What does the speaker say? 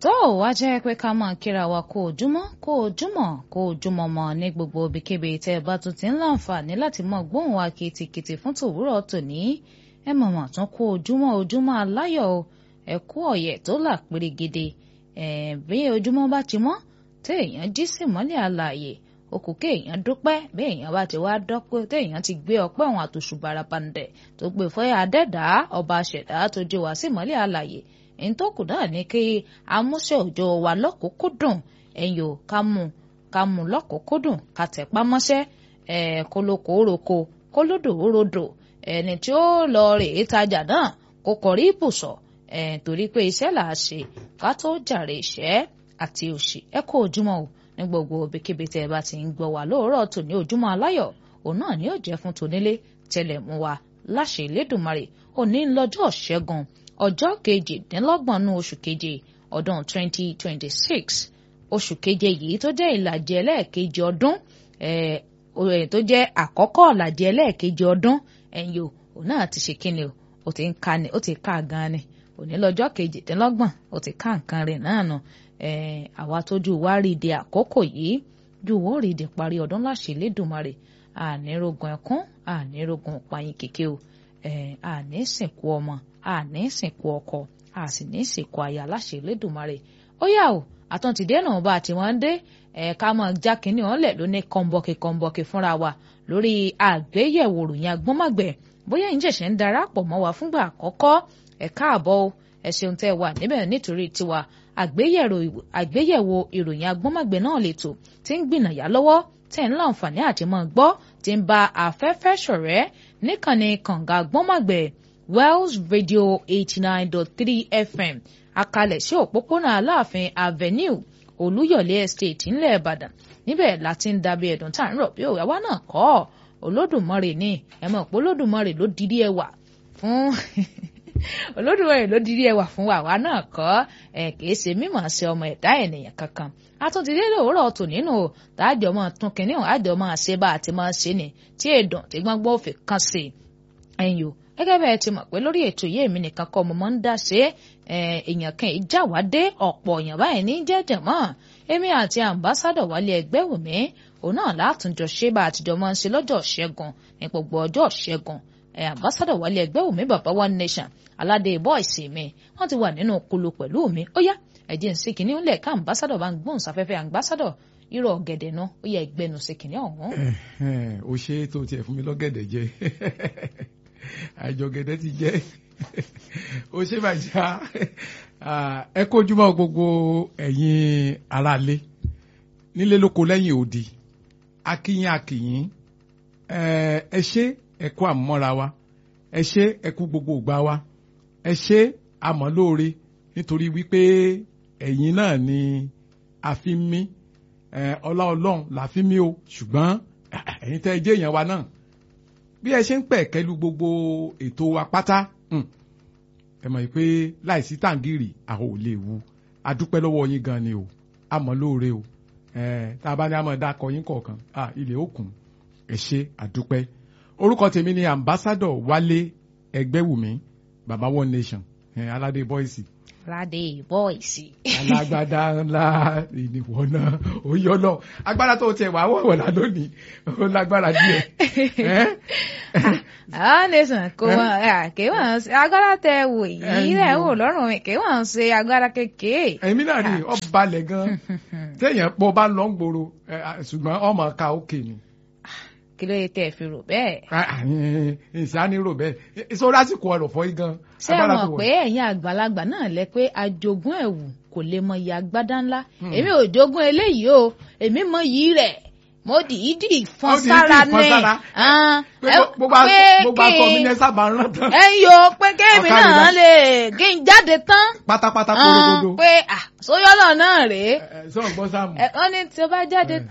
tó wá jẹ́ pé ká máa kíra wa kó ojúmọ́ kó ojúmọ́ kó ojúmọ́ mọ́ ní gbogbo ibikíbi tẹ́ ẹ bá tún ti ń láǹfààní láti mọ gbóhùn wa kìtìkìtì fún tòwúrọ̀ tòní ẹ mọ̀mọ́ tún kó ojúmọ́ ojúmọ́ aláyọ̀ o ẹ kú ọ̀yẹ̀ tó là pérégede ẹ bí ojúmọ́ bá ti mọ́ tẹ́ èèyàn jí sí mọ́lẹ̀ àlàyé okù kéèyàn dúpẹ́ bí èèyàn bá ti wá dọ́pẹ́ téèyàn ti gbé ọpẹ́ òun àtòṣùbàrà pandẹ̀ tó gbé fẹ́ adẹ́dàá ọba ṣẹ̀dá tó jí wá sí mọ́lẹ̀ àlàyé ntọ́kù náà ní kí amúṣẹ́ òjò wa lọ́kùnkúndùn ẹ̀yìn ò ká mú ká mú lọ́kùnkúndùn ká tẹ̀pá mọ́ṣẹ́ ẹ̀ kólókó roko kólódò rodò ẹni tí ó lọ rè é tajà náà kó kọrí ibùsọ̀ ẹ̀ torí pé iṣẹ́ là á ṣe ká tó jàre ìṣẹ́ àti òṣì ẹ kó ojúmọ́ o ní gbogbo ibikíbi tẹ́ ẹ bá ti ń gbọ́ wá lóòrọ̀ tòní ojúmọ́ aláyọ̀ òun náà ni yóò jẹ́ fún tonílé tẹlẹ̀ mú wa láṣẹ Elédùmarè òní lọ́jọ́ ṣẹ́gun ọjọ́ kejìdínlọ́gbọ̀n nú oṣù keje ọdún 2026 oṣù keje yìí tó jẹ́ ìlàjì ẹlẹ́ẹ̀kejì ọdún tó jẹ́ àkọ́kọ́ ìlàjì ẹlẹ́ẹ̀kejì ọdún ẹ̀yìn o òun náà ti ṣe kíni o ó ti ń ka ni ó ti ká gan ni òní lọ́jọ́ kejìdínlọ́gbọ̀n ó ti ká nǹkan rẹ̀ náà nù àwa tójú wa rí de àkókò yìí ju wọ́n rí de parí ọdún láṣẹ Elédùmarè ànírógun ẹkún ànírógun pààyàn kéke o àní sìnkú ọmọ àní sìnkú ọkọ a sì ní sìnkú aya láṣẹ Elédùmarè ó yà o àtúntìdé náà bá ti wọ́n dé ẹ̀ka mọ̀ já kínní ọ̀lẹ̀ ló ní kọ́ńbọ̀kì kọ́ńbọ̀kì fúnra wa lórí àgbéyẹ̀wò ròyìn agbọ́nmọ̀gbẹ̀ bóyá ń ṣẹ̀ṣẹ̀ ń darapọ̀ mọ́ wa fúngbà àkọ́kọ́ ẹ̀ káàbọ̀ o ẹ ṣeun tẹ́ wà níbẹ̀ nítorí tiwa àgbéyẹ̀wò ìròyìn agbọ́nmọ̀gbẹ̀ náà lètò tí ń gbìnàyà lọ́wọ́ tẹ̀ ń láǹfààní àti mọ́ gbọ́ tí ń ba afẹ́fẹ́ ṣọ̀rẹ́ níkànnì kànga agbọ́nmọ̀gbẹ̀ Wells Radio eighty nine dot three FM akalẹ̀ sí òpópónà Aláàfin Avenue Olúyọ̀lé Estate ńlẹ̀ Ìbàdàn níbẹ̀ láti ń dàbí ẹ̀dùn tá à ń rọ̀ bí òwe àwa náà kọ́ Olódùmarè ní ẹ mọ̀ pé Olódùmarè ló dirí ẹwà fún Olódùmarè ló dirí ẹwà fún àwa náà kọ́ ẹ kìí ṣe mímọ̀ ṣe ọmọ ẹ̀dá ènìyàn kankan àtúntìdé lòwúrọ̀ tò nínú tààjọ máa tún kínní ọ̀hún àjọ máa ṣe bá àti máa ṣe ni tí èdùn tí gbọ́ngbọ́n òfin kan sí ẹ̀yìn o gẹ́gẹ́ bẹ́ẹ̀ ti mọ̀ pé lórí ètò yìí èmi nìkan kọ́ mo máa ń dá ṣe èèyàn kan ìjà wá dé ọ̀pọ̀ èèyàn báyìí ní jẹ́jẹ̀ mọ́ èmi àti àmbásádọ̀ wálé ẹgbẹ́ wò mí òun náà látúnjọ ṣe bá àtijọ́ máa ń ṣe lọ́jọ́ ṣẹ́gun ní gbogbo ọjọ́ ṣẹ́gun àmbásádọ̀ wálé ẹgbẹ́ wò mí bàbá one nation aládé bọ́ìsì mi wọ́n ti wà nínú kulu pẹ̀lú mi ó yá ẹ̀jẹ̀ ń ṣe kìíní ó lẹ̀ ká àmbásádọ̀ bá ń gbóhùn sáfẹ́fẹ́ àmbásádọ̀ irọ́ ọ̀gẹ̀dẹ̀ náà ó yẹ ẹgbẹ́nu ṣe kìíní ọ̀hún. ó ṣe é tó tiẹ̀ fún mi lọ́gẹ̀dẹ̀ jẹ àjọgẹ̀dẹ̀ ti jẹ́ ó ṣe bàjá ẹ kójúmọ́ gbogbo ẹ̀yin aráalé nílé lóko lẹ́yìn òdì akíyín akíyín ẹ ṣé ẹ kú àmọ́ra wa ẹ ṣé ẹ kú gbogbo ìgbà wa ẹ ṣé àmọ́ lóore nítorí wípé ẹ̀yin náà ni a fi ń mí ọlá ọlọ́run là fi ń mí o ṣùgbọ́n ẹ̀yin tẹ́ ẹ jẹ́ èèyàn wa náà bí ẹ ṣe ń pẹ̀ kẹ́lu gbogbo ètò wa pátá ẹ mọ̀ pé láìsí tàǹgìrì àwọn ò lè wu adúpẹ́ lọ́wọ́ yín gan ni o àmọ́ lóore o tá a bá ní àmọ́ dákọ̀ yín kọ̀ọ̀kan ilẹ̀ òkun ẹ ṣé àdúpẹ́ orúkọ tèmi ni ambassador Wálé Ẹgbẹ́wùmí baba one nation aládé bọ́ìsì. aládé bọ́ìsì. alágbádá ńlá ìnìwọ náà ó yọ náà agbára tó tiẹ̀ wá wọ̀wọ̀lá lónìí ó lágbára díẹ̀ àwọn nation kò wọn kì í wọn ṣe agbára tẹ wò yìí rẹ wò lọ́rùn mi kì í wọn ṣe agbára kékeré. èmi náà rí ọ balẹ̀ gan téèyàn pọ̀ bá lọ ń gbòòrò ṣùgbọ́n ọmọ ká òkè ni. kí ló yẹ tẹ ẹ fi rò bẹ́ẹ̀. ìsáni rò bẹ́ẹ̀ ìṣòro àsìkò ọ̀rọ̀ fọ́ yìí gan. ṣé ẹ mọ̀ pé ẹ̀yin àgbàlagbà náà lẹ pé ajogún ẹ̀wù kò lè mọ iye agbádá ńlá èmi ò jogún eléyìí o èmi mọ yìí rẹ̀ mo dìídì fọn sára ní gbogbo aṣọ mi ní sábà ń rán tán. ẹ ń yo pé kéèmí náà lè kí n jáde tán. pátápátá korogodo. pé sóyọ́lọ̀ náà rèé. sọ̀rọ̀ gbọ́ sáàmù. wọ́n ní tí o bá jáde